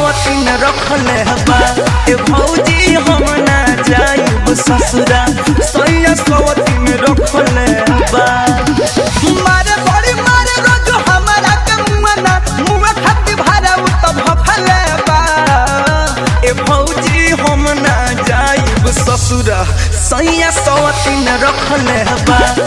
सवतीन रखले बा ए भौजी हम ना जाइब ससुरा सैया सवतीन रखले बा मारे बड़ी मारे रोज हमारा के मुआना मुआ खाती भारा उ तो भफले बा ए भौजी हम ना जाइब ससुरा सैया सवतीन रखले बा